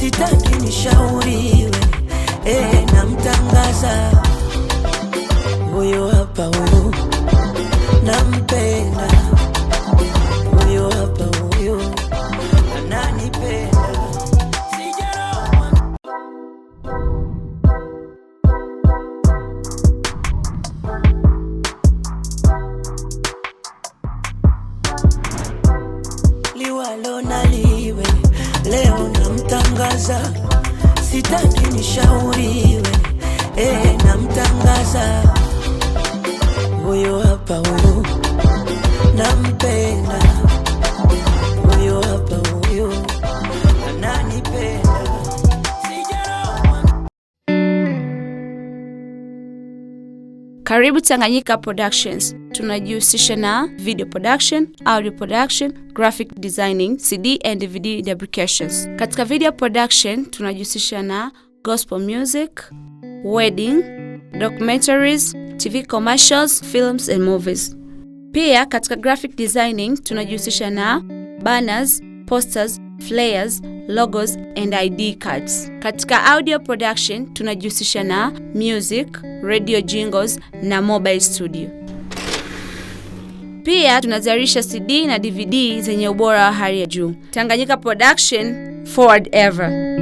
sitaki nishauriwe, eh, namtangaza huyo hapa, huyo nampenda, huyo hapa, huyo ananipenda. Sijaroa liwalo na liwe, leo namtangaza, sitaki nishauriwe, eh, namtangaza huyo hapa, huyo nampenda, huyo hapa, huyo ananipenda. Sijaroa Karibu Tanganyika Productions. Tunajihusisha na video production, audio production, graphic designing, CD and DVD fabrications. Katika video production tunajihusisha na gospel music, wedding, documentaries, TV commercials, films and movies. Pia katika graphic designing tunajihusisha na banners, posters, flyers, logos and ID cards. Katika audio production tunajihusisha na music, radio jingles na mobile studio. Pia tunazalisha CD na DVD zenye ubora wa hali ya juu. Tanganyika Production, forward ever.